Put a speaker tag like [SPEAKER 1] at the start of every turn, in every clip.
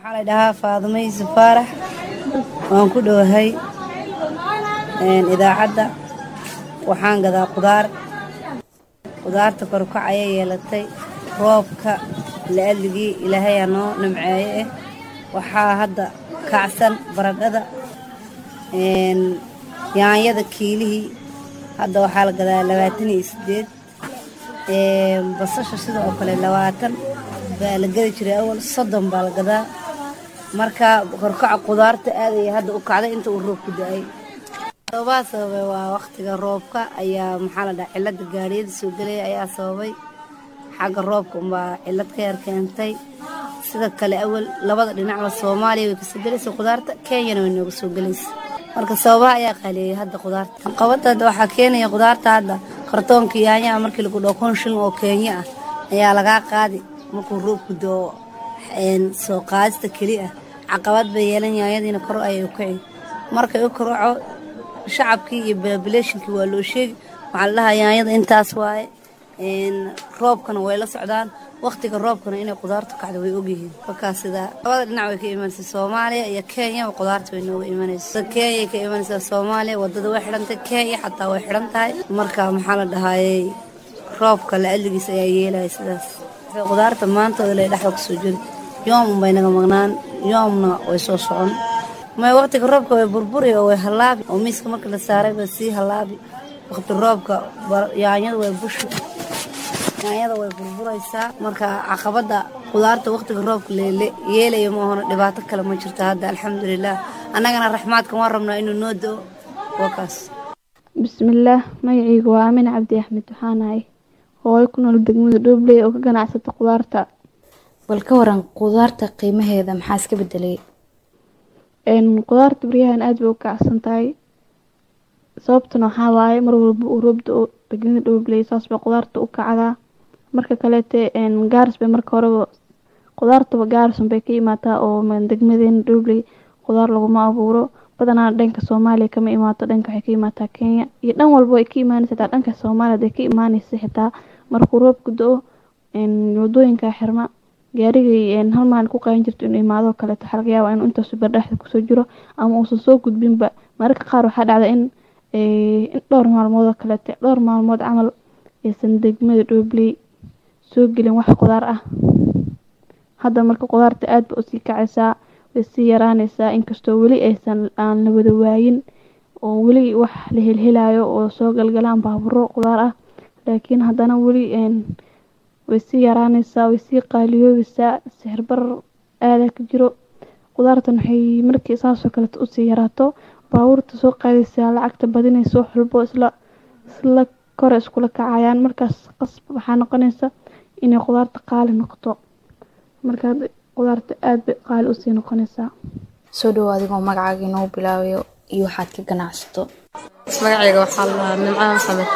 [SPEAKER 1] waxaa la dhahaa faadimo yuusuf faarax waan ku dhowahay idaacadda waxaan gadaa qudaar qudaarta korukac ayay yeelatay roobka la-adligii ilaahay aa noo nimceeye ah waxaa hadda kacsan baradhada yaanyada kiilihii hadda waxaa la gadaa labaatan iyo sideed basasha sida oo kale labaatan baa la gadi jiray awal soddon baa la gadaa marka korkaca qudaarta aadaya hadda u kacday inta uu roobku da-ay sababaha sababay waa wakhtiga roobka ayaa maxaa la dhaha cilada gaariyada soo gelaya ayaa sababay xagga roobka unbaa cilad ka yar keentay sida kale awal labada dhinacba soomaaliya way kasoo gelaysa qudaarta kenyana way nooga soo gelaysa marka sababaha ayaa qaaleeyay hadda qudaarta qabada hadda waxaa keenaya qudaarta hadda kartoonka yaanyaha markii lagu dhaho kun shilin oo kenya ah ayaa lagaa qaadi markuu roobku doo soo qaadista keli ah caqabad bay yeelan yaanyadiina kor ayay u kici markay u koroco shacabkii iyo babilashinkii waa loo sheegi waxaa la dhahaa yaanyada intaas waaye roobkana way la socdaan wakhtiga roobkana inay qudaartu kacdo way ogyihiin markaa sidaa labada dhinac way ka imanaysa soomaaliya iyo kenya qudaarta way nooga imanaysa kenya ka imanaysaa soomaaliya wadada way xidhantay kenya xataa way xidhan tahay marka maxaa la dhahaayey roobka la-aligiis ayaa yeelaya sidaas qudaarta maantooda lay dhexda kusoo jiri yoom bay naga maqnaan yoomna way soo socon may waqtiga roobka way burburi oo way hallaabi oo miiska marka la saaray bay sii hallaabi waqti roobka yaanyada way bushi yaanyada way burburaysaa marka caqabada qudaarta waqtiga roobka yeelaya ma ahona dhibaato kale ma jirto hadda alxamdulilah annagana raxmaadkan waan rabnaa inuu noo do waa kaas
[SPEAKER 2] bismillaah magacaygu waa aamin cabdi axmed waxaanahay hooyo ku nool degmada dhoobley oo ka ganacsata qudaarta
[SPEAKER 3] bal ka waran qudaarta qiimaheeda maxaa iska bedelay
[SPEAKER 2] qudaarta baryahan aada bay u kacsan tahay sababtana waxaa waaye mar walba uu roobda oo degmada dhoobley saas bay qudaarta u kacdaa marka kaleete gaaris bay marka horeba qudaartaba gaarisun bay ka imaataa oo degmadeena dhoobley qudaar laguma abuuro badanaa dhanka soomaaliya kama imaato dhanka waxay ka imaataa kenya iyo dhan walba ay ka imaanaysa xitaa dhanka soomaaliya ay ka imaanaysa xitaa markuu roobku do-o wadooyinka xirma gaarigay hal maalin ku qaadan jirto inuu imaadoo kaleeto waxaa laga yaabaa inuu intaasu bardhaxda kusoo jiro ama uusan soo gudbinba mararka qaar waxaa dhacda in in dhowr maalmood oo kaleete dhowr maalmood camal aysan degmada dhoobley soo gelin wax qudaar ah hadda marka qudaarta aada ba usii kacaysaa way sii yaraanaysaa inkastoo weli aysan aan la wada waayin oo weli wax la helhelayo oo soo galgalaan baaburo qudaar ah laakiin haddana weli way sii yaraanaysaa way sii qaaliyoobaysaa sixir barar aada ka jiro qudaartan waxay markii saasoo kaleeto usii yaraato baabuurta soo qaadaysaa lacagta badinaysa wax walbo isla isla kore iskula kacayaan markaas qasb waxaa noqonaysa inay qudaarta qaali noqoto marka qudaarta aada bay qaali usii noqonaysaa
[SPEAKER 3] soo dhowo adigoo magacaaga inoo bilaabayo iyo waxaad ka ganacsato
[SPEAKER 4] magacayga waxaa la nimcaan maxamed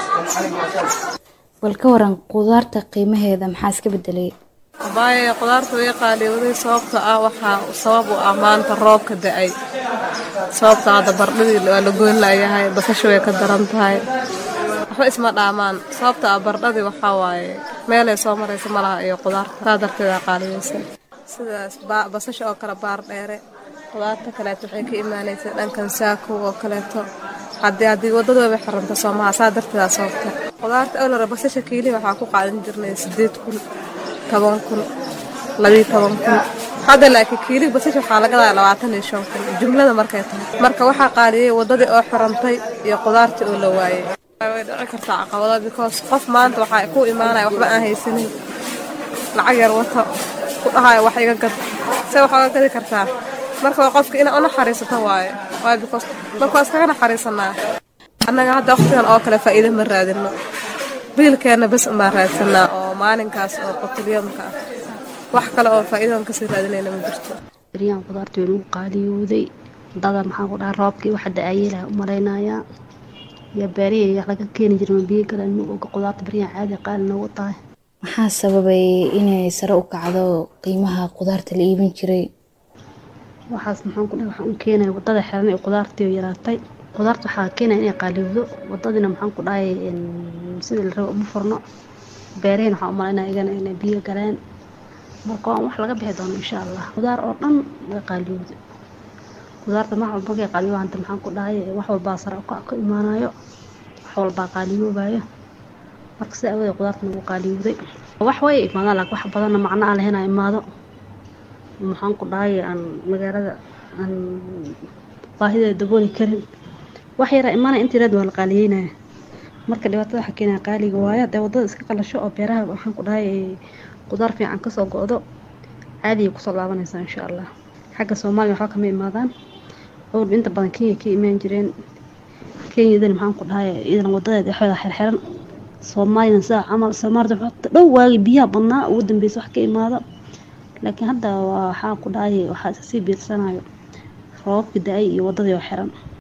[SPEAKER 3] bal ka waran qudaarta qiimaheeda maxaa iska bedelay
[SPEAKER 4] abaaye qudaarta way qaaliyooday sababta ah waxaa sabab u ah maanta roobka da-ay sababta hadda bardhadii waa la goyn layahay basasha way ka daran tahay waxba isma dhaamaan sababta ah bardhadii waxaa waaye meelay soo maraysa malaha iyo qudaarta saa darteeda qaaliyeysa sidaas basasha oo kale baar dheere qudaarta kaleeto waxay ka imaanaysa dhankan saako oo kaleeto haddii haddii wadadooba xiranta soomaha saa darteeda sababta qudaarta awlara basasha kiili waxaa ku qaadan jirnay sideed kun toban kun labiyo toban kun hadda laakiin kiili basasha waxaa laga daa labaatan iyo shan kun jumlada markay tahay marka waxaa qaaliyey wadadii oo xirantay iyo qudaartii oo la waayey way dhici kartaa caqabado because qof maanta waxaa ku imaanaya waxba aan haysanin lacag yar wato ku dhahayo wax iga gad se wax oga gadi kartaa marka waa qofka inaa u naxariisato waaye waayo because marka waa iskaga naxariisanaa annaga hadda waqtigan oo kale faa'iido ma raadino biilkeenna bes unbaan raadsanaa oo maalinkaas oo qotilyamka ah wax kale oo faa'iidoon kasii raadinayna ma jirto
[SPEAKER 5] baryahan qudaarta way nagu qaaliyooday dada maxaa ku dhaha roobkii waxa da-ayeelaha u malaynayaa iyo beerihi laga keeni jiray biyo kale nuuga qudaarta baryahan caadi qaali noogu tahay
[SPEAKER 3] maxaa sababay inay sare u kacdo qiimaha qudaarta la iibin jiray
[SPEAKER 5] waxaas maxaan ku dhahay waxaan u keenaya wadada xiran ee qudaartii oo yaraatay qudaarta waxaa keenaya inay qaaliyowdo wadadina maxaan ku dhahay sidii la rabo uma furno beeraheen waxaan u malaynaya igana inay biyo galeen marka waa wax laga bixi doono insha allah qudaar oo dhan way qaaliyowday qudaarta mar walba markay qaaliyo hanta maxaan ku dhahay wax walbaa sare u kac ka imaanayo wax walbaa qaaliyoobayo marka si awoodeed qudaarta nagu qaaliyowday wax way imaadaan laakiin wax badanna macno aan lahayn aa imaado maxaan ku dhahay aan magaalada aan baahideeda dabooli karin wax yaraa imaanaya inta yaraad waa la qaaliyeynaya marka dhibaatada waxaa keenaya qaaliga waayo hadee wadada iska qalasho oo beeraha waxaan ku dhahay ay qudaar fiican kasoo go-do caadiya kusoo laabanaysaa insha allah xagga soomaaliya waxba kama imaadaan owlba inta badan kenya ka imaan jireen kenyadana maxaan ku dhahay iyadan wadadeeda dhexdeeda xirxiran soomaaliyana sidaa camal soomaalida waxaa dhow waagi biyaha badnaa ugu dambeysa wax ka imaado laakiin hadda waxaan ku dhahay waxaa iska sii biirsanayo roobabka da-ay iyo wadadii oo xiran